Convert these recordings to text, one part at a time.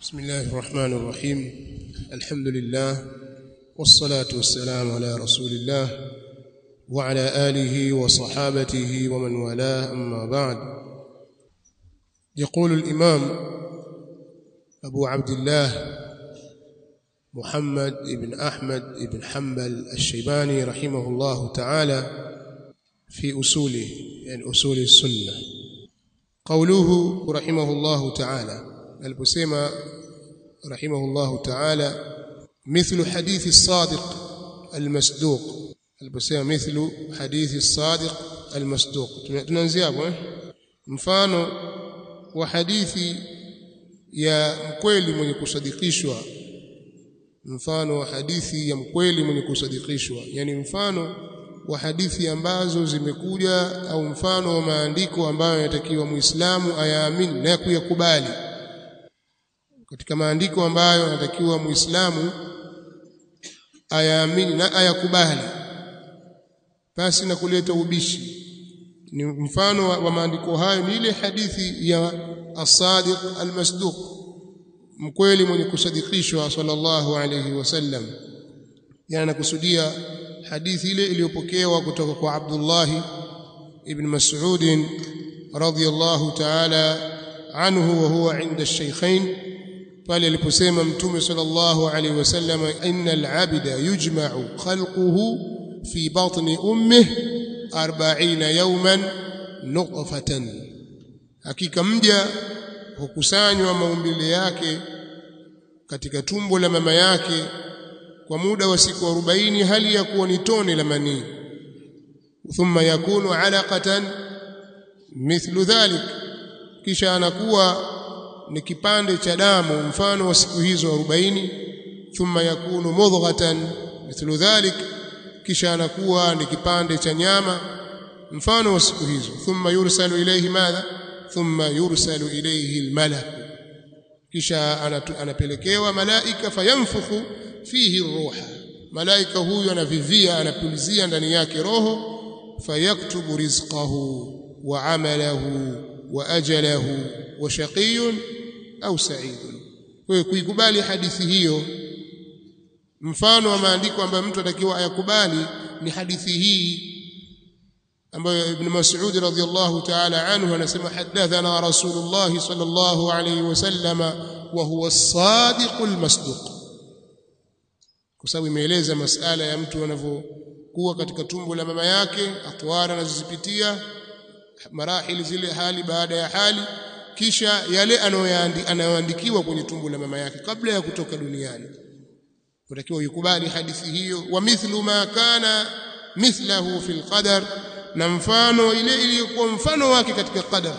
بسم الله الرحمن الرحيم الحمد لله والصلاة والسلام على رسول الله وعلى آله وصحابته ومن والاه أما بعد يقول الإمام أبو عبد الله محمد بن أحمد بن حنبل الشيباني رحمه الله تعالى في أصوله يعني أصول السنة قوله رحمه الله تعالى aliposema rahimahullahu ta'ala mithlu hadithi as-sadiq al-masduq aliposema mithlu hadithi as-sadiq al-masduq tunaanzia hapo eh mfano wa hadithi ya mkweli mwenye kusadikishwa mfano wa hadithi ya mkweli mwenye kusadikishwa yani mfano wa hadithi ambazo zimekuja au mfano wa maandiko ambayo yanatakiwa muislamu ayaamini na kuyakubali katika maandiko ambayo anatakiwa muislamu ayaamini na ayakubali basi na kuleta ubishi ni mfano wa, wa maandiko hayo ni ile hadithi ya as-sadiq al-masduq mkweli mwenye kusadikishwa sallallahu alayhi wasallam yani nakusudia hadithi ile iliyopokewa kutoka kwa Abdullah ibn Mas'ud radhiyallahu ta'ala anhu wa huwa 'inda ash-shaykhain pale aliposema mtume sallallahu alaihi wasallam innal abida yujma'u khalquhu fi batni ummihi 40 yawman nutfatan hakika mja hukusanywa maumbile yake katika tumbo la mama yake kwa muda wa siku 40 hali ya kuwa ni tone la manii thumma yakunu alaqatan mithlu dhalik kisha anakuwa ni kipande cha damu mfano wa siku hizo 40 thumma yakunu mudghatan mithlu dhalik kisha anakuwa ni kipande cha nyama mfano wa siku hizo thumma yursalu ilayhi madha thumma yursalu ilayhi almalak kisha anapelekewa malaika fayanfukhu fihi ruha malaika huyu anavivia anapulizia ndani yake roho fayaktubu rizqahu wa amalahu wa ajalahu wa shaqiyun au sa'idun kwa kuikubali hadithi hiyo mfano wa maandiko ambayo mtu atakiwa ayakubali ni hadithi hii ambayo ibn Mas'ud radhiyallahu ta'ala anhu anasema hadathana rasulullah sallallahu alayhi wasallam wa huwa as-sadiqul masduq kwa sababu imeeleza masala ya mtu anavyokuwa katika tumbo la mama yake atwara anazozipitia marahili zile hali baada ya hali kisha yale anayoandikiwa kwenye tumbo la mama yake kabla ya kutoka duniani utakiwa ukubali hadithi hiyo wa mithlu ma kana mithlahu fil qadar na mfano ile iliyokuwa mfano wake katika qadar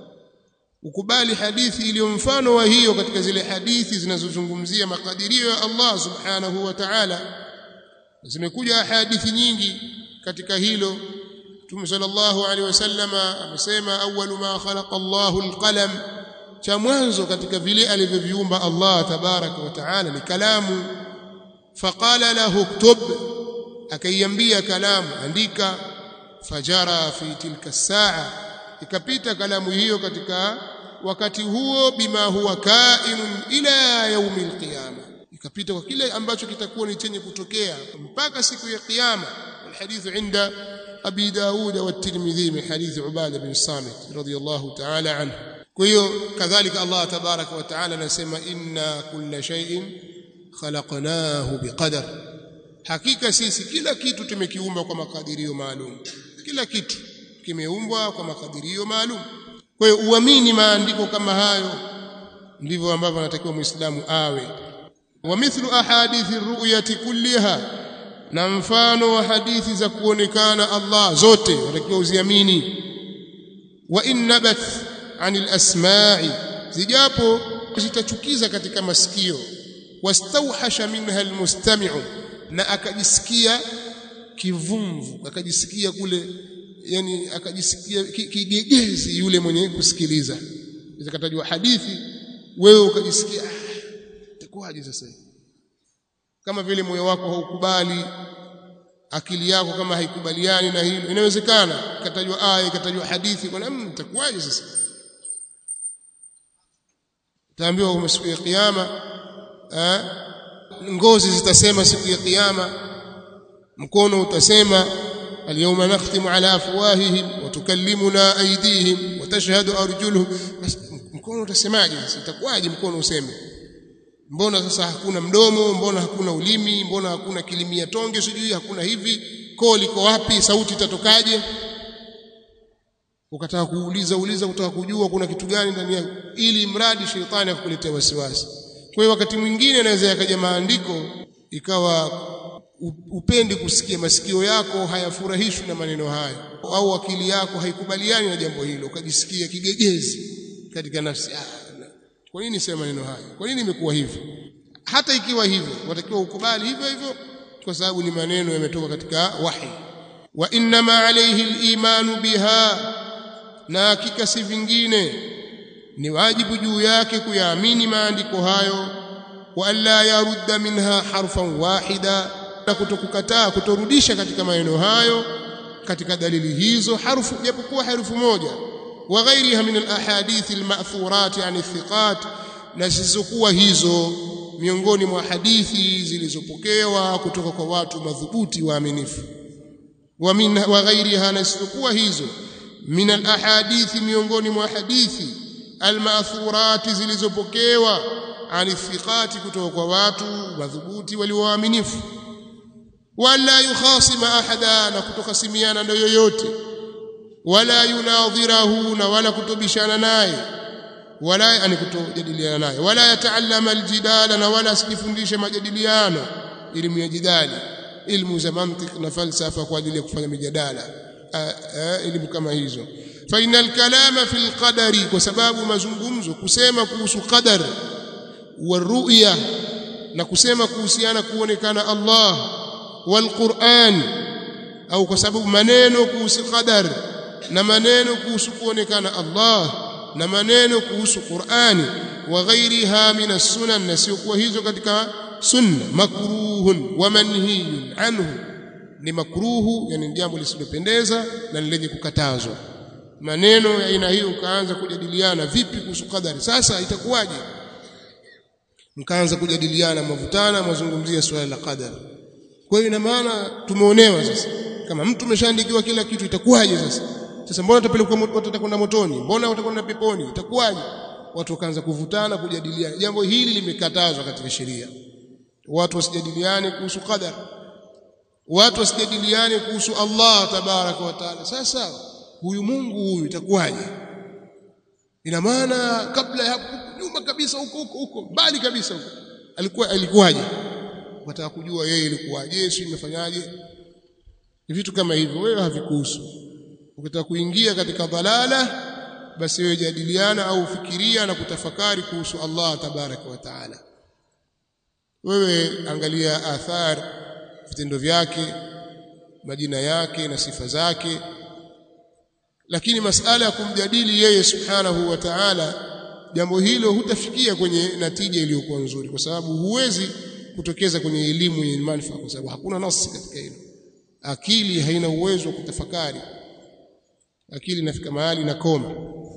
ukubali hadithi iliyo mfano wa hiyo katika zile hadithi zinazozungumzia makadirio ya Allah subhanahu wa ta'ala zimekuja hadithi nyingi katika hilo Mtume sallallahu alaihi wasallama amesema awwalu ma khalaqa Allahu alqalam cha mwanzo katika vile alivyoviumba Allah tabaraka wa taala ni kalamu faqala lahu ktub akaiambia kalamu andika fajara fi tilka saa ikapita kalamu hiyo katika wakati huo bima huwa kainun ila yaumil qiyama ikapita kwa kile ambacho kitakuwa ni chenye kutokea mpaka siku ya kiyama الحديث عند أبي داود والترمذي من حديث عبادة بن الصامت رضي الله تعالى عنه كيو كذلك الله تبارك وتعالى نسمى إنا كل شيء خلقناه بقدر hakika sisi kila kitu tumekiumba kwa makadirio maalum kila kitu kimeumbwa kwa makadirio maalum kwa hiyo uamini maandiko kama hayo ndivyo ambavyo anatakiwa muislamu awe wa mithlu ahadithi ru'yati kulliha na mfano wa hadithi za kuonekana Allah zote watakiwa uziamini wa innabat anil asma'i zijapo zitachukiza katika masikio wastauhasha minha almustami'u na akajisikia kivumvu akajisikia kule yani akajisikia kigegezi yule mwenye kusikiliza zikatajwa hadithi wewe ukajisikia ah itakuwaje sasa kama vile moyo wako haukubali akili yako kama haikubaliani na hilo inawezekana ikatajwa aya ikatajwa hadithi kwa namna itakuwaje sasa utaambiwa siku ya kiyama ngozi zitasema siku ya kiyama mkono utasema alyawma nakhtimu ala afwahihim wa tukallimuna aydihim wa tashhadu arjuluhum mkono utasemaje itakuwaje mkono useme mbona sasa hakuna mdomo mbona hakuna ulimi mbona hakuna kilimia tonge sijui hakuna hivi koo liko wapi sauti itatokaje ukataka kuuliza uliza kutaka kujua kuna kitu gani ndani yako ili mradi shetani akukuletea wasiwasi kwa hiyo wakati mwingine anaweza yakaja maandiko ikawa upendi kusikia masikio yako hayafurahishwi na maneno hayo au akili yako haikubaliani na jambo hilo ukajisikia kigegezi katika nafsi ah, kwa nini sema maneno hayo kwa nini imekuwa hivyo hata ikiwa hivyo watakiwa ukubali hivyo hivyo kwa sababu ni maneno yametoka katika wahi wa inma alayhi al-imanu biha na hakika si vingine ni wajibu juu yake kuyaamini maandiko hayo wa alla yarudda minha harfan wahida na kutokukataa kutorudisha katika maneno hayo katika dalili hizo harfu japokuwa herufu moja wa ghairiha min alahadith alma'thurat yani thiqat na zisizokuwa hizo miongoni mwa hadithi zilizopokewa kutoka kwa watu madhubuti waaminifu wa min wa ghairiha na zisizokuwa hizo min alahadith miongoni mwa hadithi alma'thurat zilizopokewa ani thiqati kutoka kwa watu madhubuti walioaminifu wala yukhasima ahada na kutokasimiana na yoyote wala yunadhirahu na wala kutobishana naye wala yani kutojadiliana naye wala yataallama aljidala na wala asijifundishe majadiliano elimu ya jidali ilmu za mantiq na falsafa kwa ajili ya kufanya mijadala elimu kama hizo fa inal kalama fil qadari kwa sababu mazungumzo kusema kuhusu qadar wa ru'ya na kusema kuhusiana kuonekana Allah wal Qur'an au kwa sababu maneno kuhusu qadar na maneno kuhusu kuonekana Allah na maneno kuhusu Qur'ani wa ghairiha min as-sunan na sio kwa hizo katika sunna makruhun wa manhiyun anhu ni makruhu yani jambo lisilopendeza na lenye kukatazwa maneno ya aina hiyo ukaanza kujadiliana vipi kuhusu qadari sasa itakuwaje mkaanza kujadiliana mavutana mazungumzia swala la qadari kwa hiyo ina maana tumeonewa sasa kama mtu umeshaandikiwa kila kitu itakuwaje sasa sasa mbona utapelekwa watu watakwenda motoni mbona watakwenda peponi itakuwaje watu wakaanza kuvutana kujadiliana jambo hili limekatazwa katika sheria watu wasijadiliane kuhusu qadar watu wasijadiliane kuhusu Allah tabaraka wa taala sasa huyu Mungu huyu itakuwaje ina maana kabla ya nyuma kabisa huko huko huko mbali kabisa huko alikuwa alikuwaje wataka kujua yeye ilikuwaje Yesu imefanyaje ni vitu kama hivyo wewe havikuhusu ukitaka kuingia katika dhalala basi wewe jadiliana au fikiria na kutafakari kuhusu Allah tabaraka wa taala wewe angalia athar vitendo vyake majina yake na sifa zake lakini masala ya kumjadili yeye subhanahu wa ta'ala jambo hilo hutafikia kwenye natija iliyokuwa nzuri kwa sababu huwezi kutokeza kwenye elimu yenye manufaa kwa sababu hakuna nasi katika hilo akili haina uwezo wa kutafakari akili inafika mahali na koma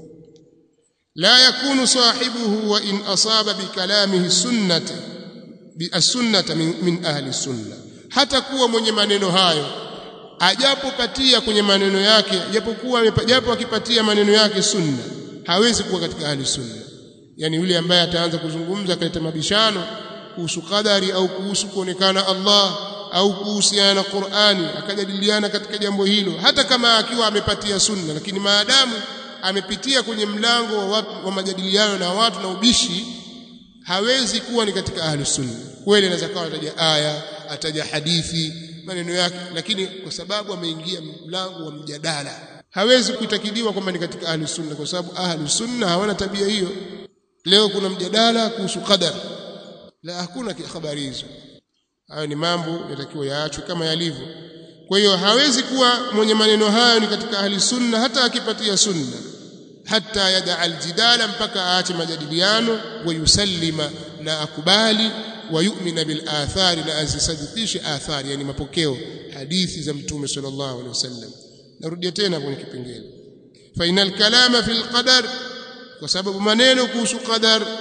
la yakunu sahibuhu wa in asaba bikalamihi sunnati bi-sunnata min, min ahli sunna hata kuwa mwenye maneno hayo ajapopatia kwenye maneno yake japokuwa japo akipatia maneno yake sunna hawezi kuwa katika ahli sunna yani yule ambaye ataanza kuzungumza akaleta mabishano kuhusu qadari au kuhusu kuonekana Allah au kuhusiana na Qur'ani akajadiliana katika jambo hilo hata kama akiwa amepatia sunna lakini maadamu amepitia kwenye mlango wa, watu, wa majadiliano na watu na ubishi hawezi kuwa ni katika ahli sunna kweli anaweza kawa ataja aya ataja hadithi maneno yake lakini kwa sababu ameingia mlango wa mjadala hawezi kuitakidiwa kwamba ni katika ahli sunna kwa sababu ahli sunna hawana tabia hiyo leo kuna mjadala kuhusu qadar la hakuna habari hizo hayo ni mambo yatakiwa yaachwe kama yalivyo kwa hiyo hawezi kuwa mwenye maneno hayo ni katika ahli sunna hata akipatia sunna hata yada aljidala mpaka aache majadiliano wa yusallima na akubali wa yu'mina bil athari na azisadikishe athari yani mapokeo hadithi za mtume sallallahu alaihi wasallam narudia tena kwenye kipengele fa inal kalama fil qadar kwa sababu maneno kuhusu qadar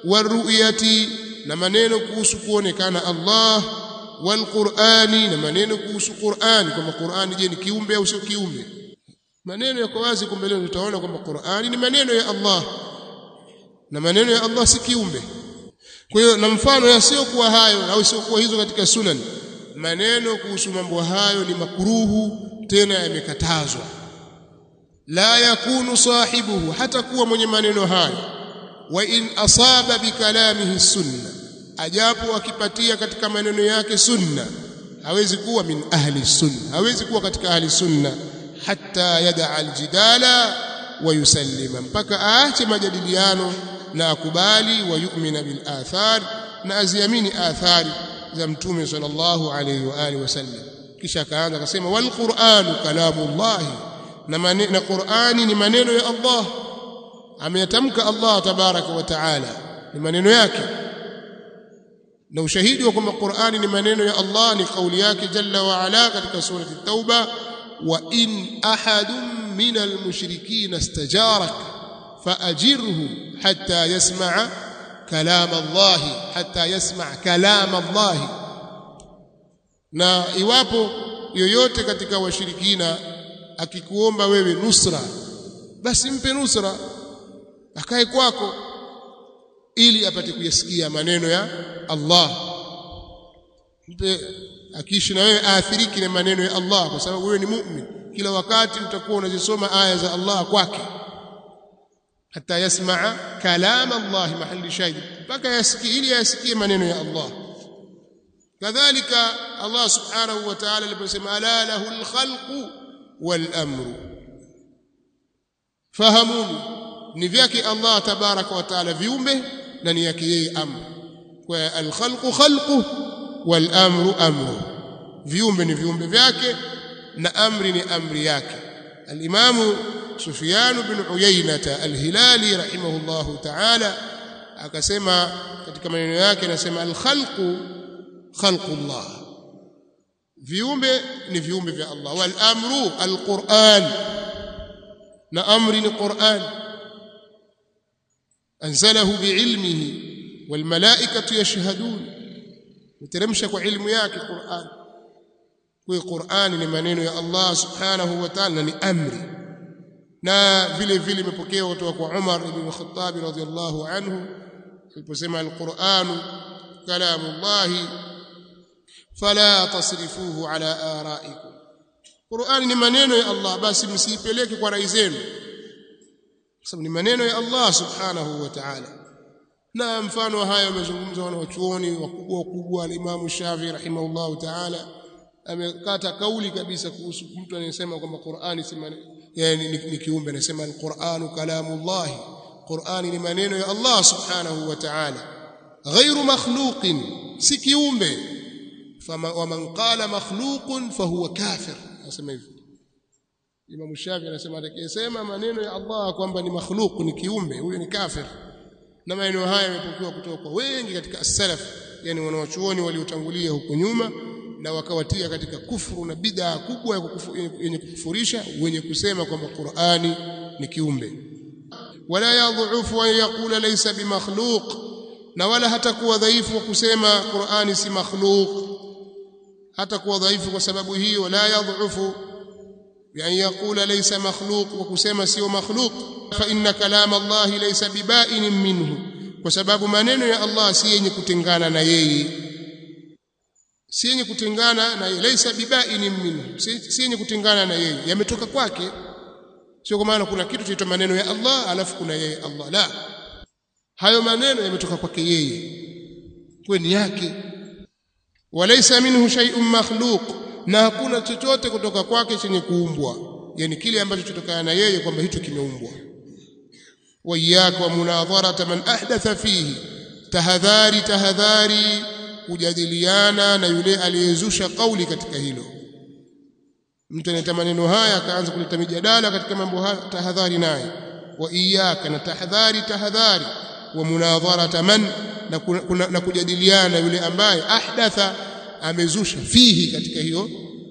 waruyati na maneno kuhusu kuonekana Allah walqurani na maneno kuhusu Qur'ani kwamba Qur'ani je ni kiumbe au sio kiumbe maneno yako wazi kumbe leo tutaona kwamba Qur'ani ni maneno ya Allah na maneno ya Allah si kiumbe kwa hiyo na mfano yasiyokuwa hayo au siokuwa hizo katika sunan maneno kuhusu mambo hayo ni makuruhu tena yamekatazwa la yakunu sahibuhu hata kuwa mwenye maneno hayo wa in asaba bikalamihi sunna ajapo akipatia katika maneno yake sunna hawezi kuwa min ahli sunna hawezi kuwa katika ahli sunna hatta yada aljidala wa yusallima mpaka aache majadiliano na akubali wa yu'mina bil athar na aziamini athari za mtume sallallahu alayhi wa alihi wasallam kisha akaanza akasema wal qur'anu kalamullah na na qur'ani ni maneno ya Allah ameyatamka Allah tabaraka wa taala ni maneno yake na ushahidi wa kwamba Qur'ani ni maneno ya Allah ni kauli yake jalla wa ala katika surati at-tauba wa in ahadun min al-mushrikeen istajarak فأجره حتى يسمع كلام الله حتى يسمع كلام الله na iwapo yoyote katika washirikina akikuomba wewe nusra basi mpe nusra akae kwako ili apate kuyasikia maneno ya Allah mpe akiishi na wewe aathiriki na maneno ya Allah kwa sababu wewe ni mu'min kila wakati utakuwa unazisoma aya za Allah kwake hata yasmaa kalam Allah mahali shahid mpaka yasikie ili yasikie maneno ya Allah kadhalika Allah subhanahu wa ta'ala aliposema ala lahu alkhalqu wal amru fahamuni ni vyake Allah tabaraka wa ta'ala viumbe na ni yake yeye amru kwa alkhalqu khalqu wal amru amru viumbe ni viumbe vyake na amri ni amri yake alimamu Sufyan bin Uyainata al-Hilali rahimahullahu ta'ala akasema katika maneno yake anasema al-khalqu khalqullah viumbe ni viumbe vya Allah wal amru al-Qur'an na amri ni Qur'an anzalahu biilmihi wal malaikatu yashhadun mteremsha kwa ilmu yake Qur'an kwa Qur'an ni maneno ya Allah subhanahu wa ta'ala ni amri na vile vile imepokewa kutoka kwa Umar ibn Khattab radhiyallahu anhu aliposema al-Qur'an kalamullah fala tasrifuhu ala araikum Qur'an ni maneno ya Allah basi msiipeleke kwa rai zenu sababu ni maneno ya Allah subhanahu wa ta'ala na mfano haya wamezungumza wanawachuoni wakubwa wakubwa al-Imam Shafi rahimahullahu ta'ala amekata kauli kabisa kuhusu mtu anayesema kwamba Qur'ani si yani ni, ni kiumbe anasema al-Qur'anu kalamullah Qur'ani ni maneno ya Allah subhanahu wa ta'ala ghairu makhluqin si kiumbe fama wa man qala makhluqun fahuwa kafir anasema hivyo Imam Shafi anasema atakayesema maneno ya Allah kwamba ni makhluq ni kiumbe huyo ni kafir na maneno haya yamepokewa kutoka kwa wengi katika as-salaf yani wanawachuoni waliotangulia huko nyuma na wakawatia katika kufuru na bid'a kubwa yenye kukufurisha wenye kusema kwamba Qur'ani ni kiumbe wala yadhufu an yaqula laysa bimakhluq na wala hatakuwa dhaifu wa kusema Qur'ani si makhluq hatakuwa dhaifu kwa sababu hiyo la yadhufu بأن يقول ليس مخلوق وكسما سيو مخلوق فإن كلام الله ليس ببائن منه وسبب maneno ya Allah si yenye kutengana na yeye si yenye kutengana na yeye laysa bibain minhu si yenye kutengana na yeye yametoka kwake sio kwa maana kuna kitu chaitwa maneno ya Allah alafu kuna yeye Allah la hayo maneno yametoka kwake yeye kweni yake walaysa minhu shay'un makhluq na hakuna chochote kutoka kwake chenye kuumbwa yani kile ambacho chotokana na yeye kwamba hicho kimeumbwa waiyaka wa munadharata man ahdatha fihi tahadhari tahadhari kujadiliana na yule aliyezusha kauli katika hilo mtu analeta maneno haya akaanza kuleta mijadala katika mambo haya tahadhari naye wa iyaka na tahadhari tahadhari wa munadharata man na, kuna, na kujadiliana yule ambaye ahdatha amezusha fihi katika hiyo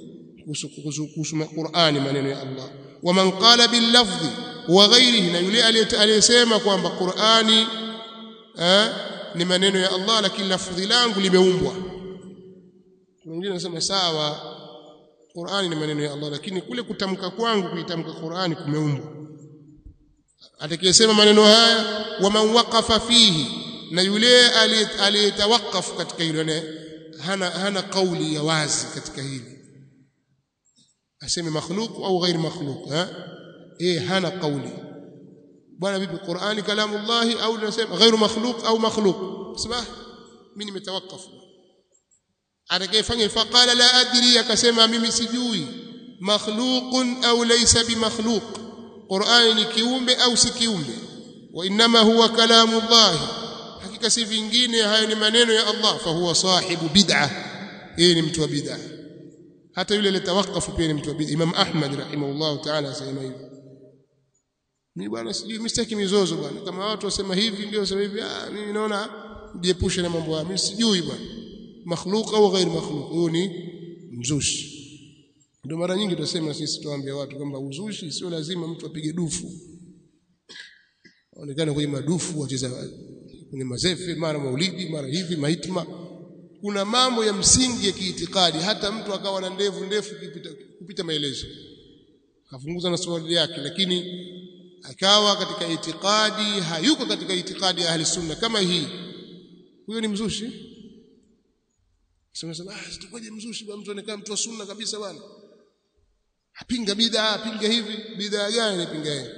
kuhusu Qur'ani maneno ya Allah wa man qala bil lafzi wa ghairihi na yule aliyesema kwamba Qur'ani eh ni maneno ya Allah lakini lafdhi langu limeumbwa mwingine anasema sawa Qur'ani ni maneno ya Allah lakini kule kutamka kwangu kuitamka Qur'ani kumeumbwa atakayesema maneno haya waman waqafa fihi na yule aliyetawakaf katika hilo hana hana kauli ya wazi katika hili aseme makhluq au ghair makhluq eh eh hana kauli bwana vipi Qur'ani kalamullahi au nasema ghairu makhluq au makhluq sema mimi nimetawakaf atakayefanya faqala la adri akasema mimi sijui makhluqun au laysa bimakhluq Qur'ani ni kiumbe au si kiumbe wa inma huwa kalamullahi hakika si vingine hayo ni maneno ya Allah fa huwa sahibu bid'ah yeye ni mtu wa bid'ah hata yule aliyetawakafu pia ni mtu wa bid'ah Imam Ahmad rahimahullah ta'ala asema hivyo mimi bwana sijui mistaki mizozo bwana kama watu wasema hivi ndio wasema hivi ah mimi naona jiepushe na mambo haya mimi sijui bwana makhluq au ghair makhluq huyo ni mzushi ndio mara nyingi tunasema sisi tuambia watu kwamba uzushi sio lazima mtu apige dufu onekana kwenye madufu wacheza kwenye mazefe mara maulidi mara hivi mahitma kuna mambo ya msingi ya kiitikadi hata mtu akawa na ndevu ndefu kupita, kupita maelezo akafunguza na swali yake lakini akawa katika itikadi hayuko katika itikadi ya ahli sunna kama hii huyo ni mzushi sema sema ah sitakuwaje mzushi bwana mtu anakaa mtu wa sunna kabisa bwana apinga bid'a apinga hivi bid'a gani anapinga yeye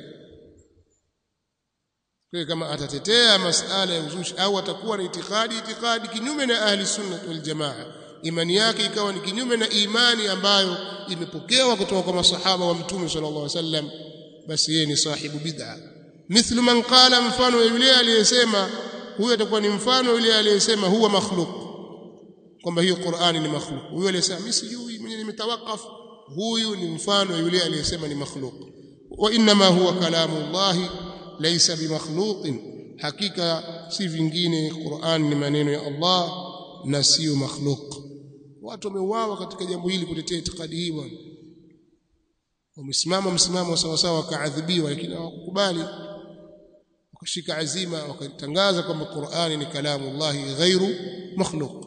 kwa kama atatetea masala ya uzushi au atakuwa na itikadi itikadi kinyume na ahli sunna wal jamaa imani yake ikawa ni kinyume na imani ambayo imepokewa kutoka kwa masahaba wa mtume sallallahu alaihi wasallam basi yeye ni sahibu bid'a mithlu man qala mfano yule aliyesema huyo atakuwa ni mfano yule aliyesema huwa makhluq kwamba hiyo Qur'ani ni makhluq huyo aliyesema mimi sijui mwenye nimetawakaf huyu ni mfano yule aliyesema ni makhluq wa inma huwa kalamu Allah laysa bimakhluqin hakika si vingine Qur'an ni maneno ya Allah na sio makhluq watu wameuawa katika jambo hili kutetea itikadi hii bwana wamesimama msimamo sawa sawa wakaadhibiwa lakini hawakukubali wakashika azima wakatangaza kwamba Qur'ani ni kalamu Allah ghairu makhluq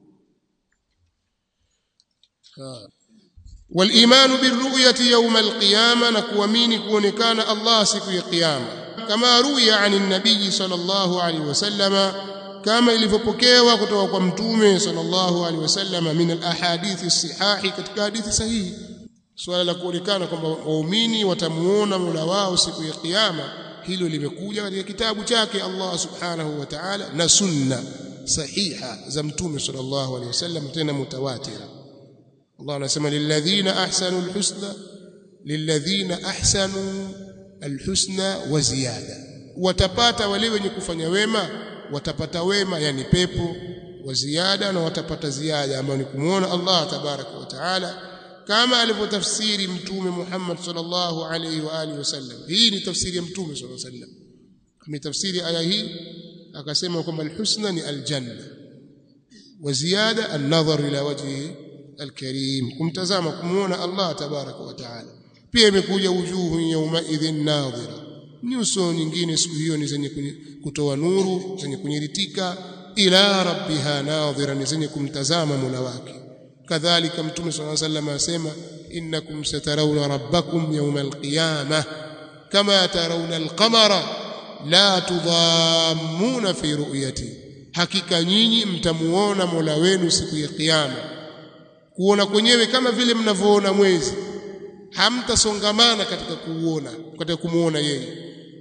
والايمان بالرؤيه يوم القيامه نكوامini kuonekana Allah siku ya kiyama kama ruya عن النبي صلى الله عليه وسلم kama ilivyopokewa kutoka kwa mtume sallallahu alaihi wasallam min alahadith as-sihahi katika hadithi sahihi swala la kuonekana kwamba waumini watamuona Mola wao siku ya kiyama hilo limekuja katika kitabu chake Allah subhanahu wa ta'ala na sunna sahiha za mtume sallallahu alaihi wasallam tena mutawatira Allah anasema lilladhina ahsanu alhusna lilladhina ahsanu alhusna wa ziyada watapata wale wenye kufanya wema watapata wema yani pepo wa ziada na watapata ziada ambayo ni kumuona Allah tabaraka wa taala kama alivyotafsiri mtume Muhammad sallallahu alaihi wa alihi wasallam hii ni tafsiri ya mtume sallallahu alaihi wasallam ametafsiri aya hii akasema kwamba alhusna ni aljanna wa ziyada an-nadhar ila wajhi alkarim kumtazama kumuona Allah tabaraka wa taala pia imekuja wujuhu yawma idhin nadhira nyuso nyingine siku hiyo ni zenye kutoa nuru zenye kunyiritika ila rabbiha nadhira ni zenye kumtazama Mola wake kadhalika mtume صلى الله عليه وسلم asema innakum satarawna rabbakum yawma alqiyamah kama tarawna alqamara la tudhammuna fi ru'yati hakika nyinyi mtamuona Mola wenu siku ya kiyama kuona kwenyewe kama vile mnavyoona mwezi hamtasongamana katika kuuona katika kumuona yeye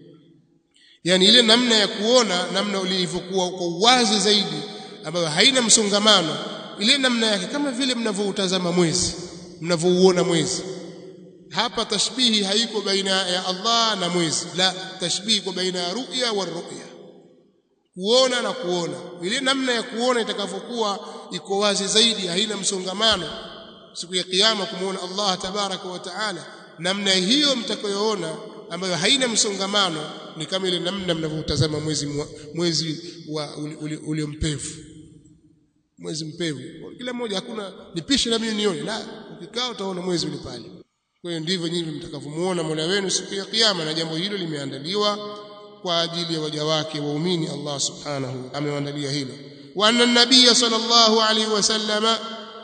yani ile namna ya kuona namna ulivyokuwa kwa uwazi zaidi ambayo haina msongamano ile namna yake kama vile mnavyoutazama mwezi mnavyouona mwezi hapa tashbihi haiko baina ya Allah na mwezi la tashbihi kwa baina ya ru'ya wa ru'ya kuona na kuona ile namna ya kuona itakavyokuwa iko wazi zaidi haina msongamano siku ya kiyama kumuona Allah tabaraka wa taala namna hiyo mtakayoona ambayo haina msongamano ni kama ile namna mnavyotazama mwezi mwezi wa uliompevu mwezi mpevu kila mmoja hakuna nipishe na mimi nione la ukikaa utaona mwezi ule pale kwa hiyo ndivyo nyinyi mtakavyomuona Mola wenu siku ya kiyama na jambo hilo limeandaliwa kwa ajili ya waja wake waumini Allah subhanahu amewaandalia hilo wa anna an-nabiy sallallahu alayhi wasallama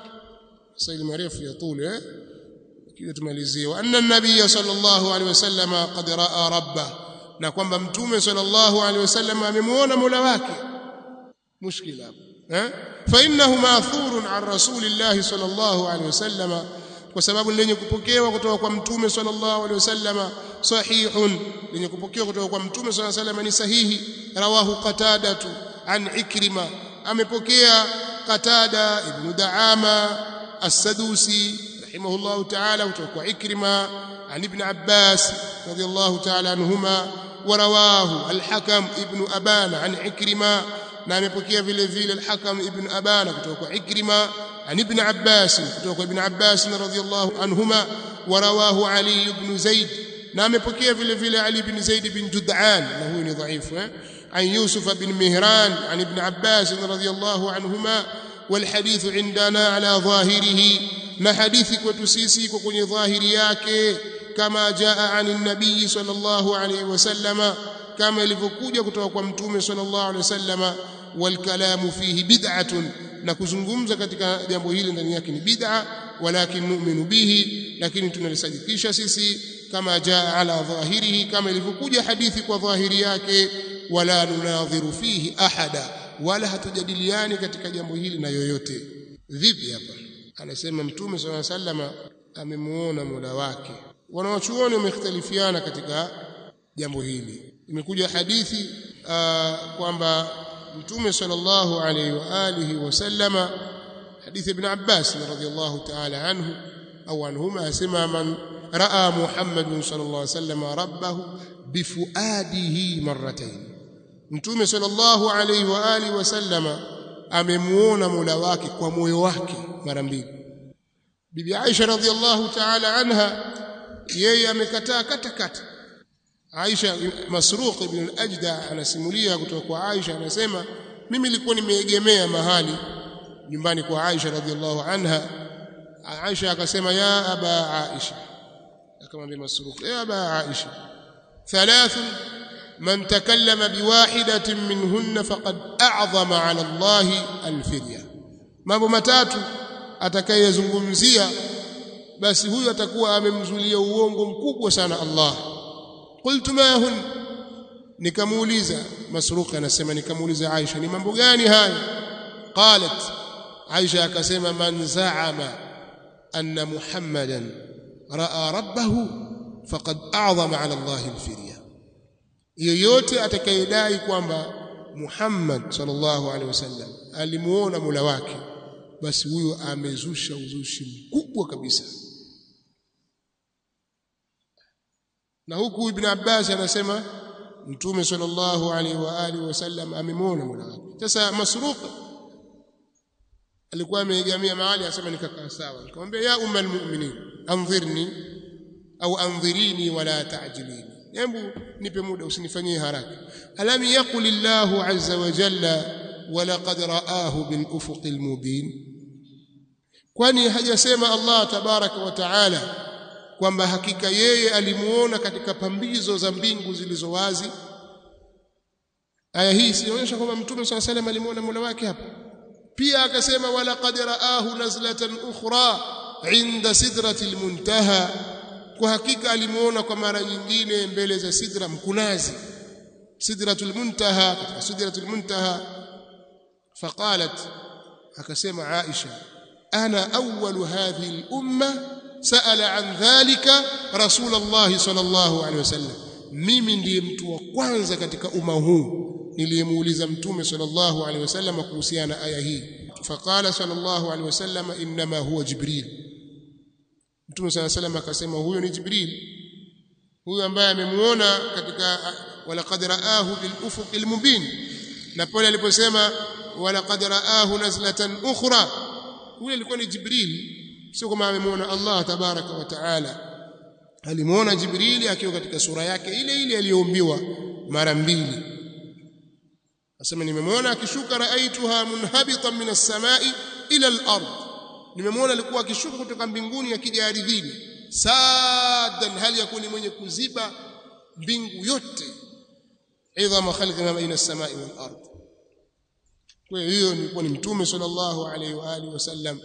saili marefu ya tuli eh kile tumalizie wa anna an-nabiy sallallahu alayhi wasallama qad raa rabbah na kwamba mtume sallallahu alayhi wasallam amemuona mola wake mushkila eh fa innahu ma'thurun an rasulillahi sallallahu alayhi wasallama kwa sababu lenye kupokewa kutoka kwa mtume sallallahu alaihi wasallama sahihun lenye kupokewa kutoka kwa mtume sallallahu alaihi wasallama ni sahihi rawahu qatadatu an ikrima amepokea qatada ibn daama as-sadusi rahimahullah ta'ala kutoka kwa ikrima an ibn abbas radiyallahu ta'ala anhuma ورواه الحكم ابن أبان عن عكرمة na amepokea vile vile al-Hakam ibn Abana kutoka kwa Ikrima an ibn Abbas kutoka kwa ibn Abbas radhiyallahu anhuma wa rawahu Ali ibn Zaid na amepokea vile vile Ali ibn Zaid ibn Jud'an na huyu ni dhaifu eh an Yusuf ibn Mihran an ibn Abbas radhiyallahu anhuma والحديث عندنا على ظاهره na hadithi kwetu sisi kwa kwenye dhahiri yake kama jaa anin nabii sallallahu alayhi wasallama kama ilivyokuja kutoka kwa mtume sallallahu alayhi wasallama والكلام فيه بدعة na kuzungumza katika jambo hili ndani yake ni bid'a walakin nu'minu bihi lakini tunalisadikisha sisi kama jaa ala dhahirihi kama ilivyokuja hadithi kwa dhahiri yake wala nunadhiru fihi ahada wala hatujadiliani katika jambo hili na yoyote vipi hapa anasema mtume sallallahu alaihi wasallam amemuona Mola wake wanawachuoni wamekhtalifiana katika jambo hili imekuja hadithi kwamba mtume sallallahu alayhi wa alihi wasallama hadithi ibn Abbas radhiyallahu ta'ala anhu au anhuma asema man raa Muhammad sallallahu alayhi wasallam rabbahu bifuadihi marratayn mtume sallallahu alayhi wa alihi wasallama amemuona Mola wake kwa moyo wake mara mbili bibi Aisha radhiyallahu ta'ala anha yeye amekataa kata kata Aisha Masruq ibn al-Ajda anasimulia kutoka kwa Aisha anasema mimi nilikuwa nimeegemea mahali nyumbani kwa Aisha radhiallahu anha Aisha akasema ya aba Aisha akamwambia Masruq ya aba Aisha thalath man takallama biwahidatin minhunna faqad a'zama 'ala Allah al-firya mambo matatu atakayezungumzia basi huyu atakuwa amemzulia uongo mkubwa sana Allah qultu ma hun nikamuuliza masruq anasema nikamuuliza Aisha ni mambo gani haya qalat Aisha akasema man za'ama anna muhammadan raa rabbahu faqad a'zama 'ala Allah al-firya yoyote atakayedai kwamba Muhammad sallallahu alaihi wasallam alimuona Mola wake basi huyo amezusha uzushi mkubwa kabisa na huku ibn Abbas anasema mtume sallallahu alaihi wa alihi wasallam amemwona Mola wake sasa Masruq alikuwa ameegamia mahali asema nikakaa sawa nikamwambia ya umma almu'minin anzirni au anzirini wala ta'jilini hebu nipe muda usinifanyie haraka alam yaqul Allahu azza wa jalla walaqad ra'ahu bil ufuqil mubin kwani hajasema Allah tabaraka wa taala kwamba hakika yeye alimuona katika pambizo za mbingu zilizo wazi aya hii sionyesha kwamba mtume swalla salam alimuona Mola wake hapa pia akasema wala qad raahu nazlatan ukhra inda sidratil muntaha kwa hakika alimuona kwa mara nyingine mbele za sidra mkunazi sidratul muntaha katika sidratul muntaha faqalat akasema Aisha ana awwalu hadhihi al-umma sa'ala an dhalika rasulullah sallallahu alaihi wasallam mimi ndiye mtu wa kwanza katika umma huu niliyemuuliza mtume sallallahu alaihi wasallam kuhusiana aya hii faqala sallallahu alaihi wasallam inma huwa jibril mtume sallallahu alaihi wasallam akasema huyo ni jibril huyo ambaye amemuona katika walaqad raahu bil ufuqil mubin na pale aliposema walaqad raahu nazlatan ukhra huyo alikuwa ni jibril sio kama amemuona Allah tabaraka wa taala alimuona jibrili akiwa katika sura yake ile ile aliyoumbiwa mara mbili asema nimemwona akishuka raaituha munhabitan min as-samai ila al-ard nimemwona alikuwa akishuka kutoka mbinguni akija ardhini sadan hali yakuni mwenye kuziba mbingu yote idhama khalqi ma baina as-samai wal ard kwa hiyo ni ni mtume sallallahu alaihi wa alihi wasallam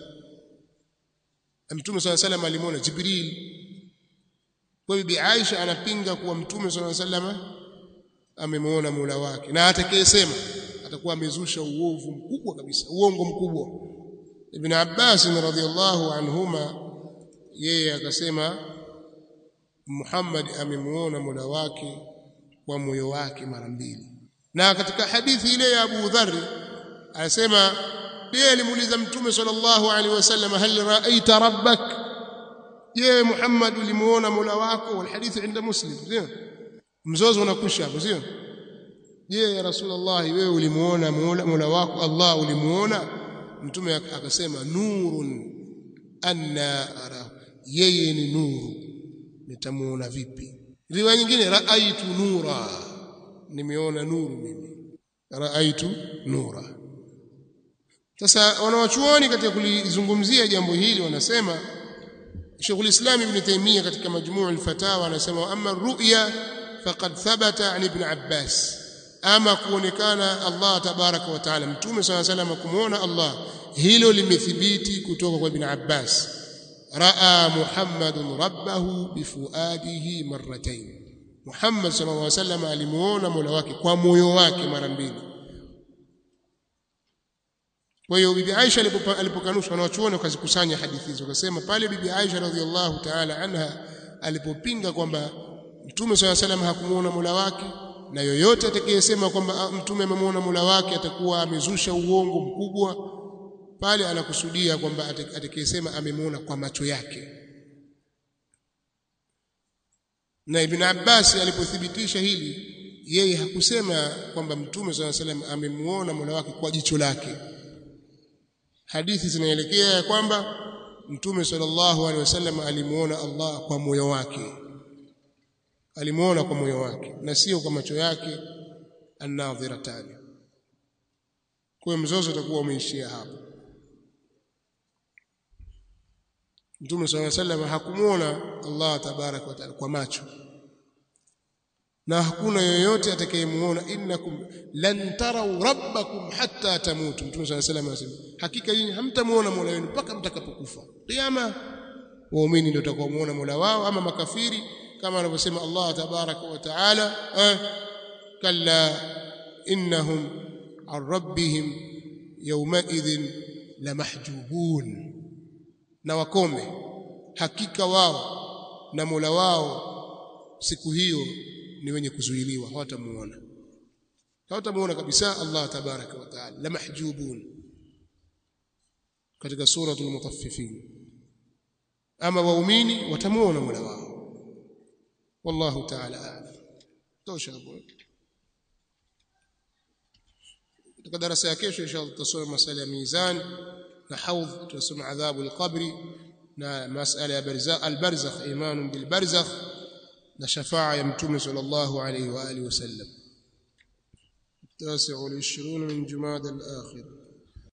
mtume sallallahu alaihi wasallam alimuona jibril kwa hiyo bi Aisha anapinga kuwa mtume sallallahu alaihi wasallam amemuona Mola wake na atakayesema atakuwa amezusha uovu mkubwa kabisa uongo mkubwa Ibn Abbas radhiyallahu anhuma yeye akasema Muhammad amemuona Mola wake kwa moyo wake mara mbili na katika hadithi ile ya Abu Dharr anasema pia alimuuliza mtume sallallahu alaihi wasallam hal ra'aita rabbak je Muhammad ulimuona Mola wako wal hadithi inda Muslim sio mzozo unakwisha hapo sio je ya rasulullah wewe ulimuona Mola wako Allah ulimuona mtume akasema nurun anna ara yeye ni nuru nitamuona vipi riwaya nyingine raaitu nura nimeona nuru mimi raaitu nura sasa wanawachuoni katika kulizungumzia jambo hili wanasema Sheikh al-Islam Ibn Taymiyyah katika Majmuu' al-Fatawa anasema amma ru'ya faqad thabata an Ibn Abbas ama kuonekana Allah tabaraka wa taala mtume swalla salam kumuona Allah hilo limethibiti kutoka kwa Ibn Abbas raa Muhammadun rabbahu bifuadihi marratayn Muhammad sallallahu alaihi wasallam alimuona Mola wake kwa moyo wake mara mbili kwa hiyo bibi Aisha alipokanusha wanawachuoni wakazikusanya hadithi hizo wakasema pale bibi Aisha radhiallahu ta'ala anha alipopinga kwamba mtume swalla salam hakumuona Mola wake na yoyote atakayesema kwamba mtume amemuona Mola wake atakuwa amezusha uongo mkubwa pale anakusudia kwamba atakayesema amemuona kwa macho yake na Ibn Abbas alipothibitisha hili yeye hakusema kwamba mtume swalla salam amemuona Mola wake kwa jicho lake hadithi zinaelekea ya kwamba mtume sallallahu alaihi wasallam alimuona Allah kwa moyo wake alimuona kwa moyo wake na sio kwa macho yake an-nadhiratani kwa mzozo utakuwa umeishia hapo mtume sallallahu alaihi wasallam hakumuona Allah tabarak wa taala kwa macho na hakuna yoyote atakayemuona innakum lan tarau rabbakum hatta tamutu mtume sallallahu alaihi wasallam anasema hakika nyinyi hamtamuona Mola wenu mpaka mtakapokufa kiyama waumini ndio watakaomuona Mola wao ama makafiri kama anavyosema Allah tabaraka wa taala eh, kalla innahum an rabbihim yawmaidhin lamahjubun na wakome hakika wao na Mola wao siku hiyo ni wenye kuzuiliwa hawatamuona hawatamuona kabisa Allah tabaraka wa taala la mahjubun katika suratul mutaffifin ama waumini watamuona Mola wao wallahu taala a'lam tosha hapo katika darasa ya kesho inshallah tutasoma masala ya mizan na haudh tutasoma adhabu al-qabri na masala ya barzakh al-barzakh iman bil barzakh na shafaa ya mtume sallallahu alayhi wa alihi wasallam التاسع والعشرون من جماد الآخر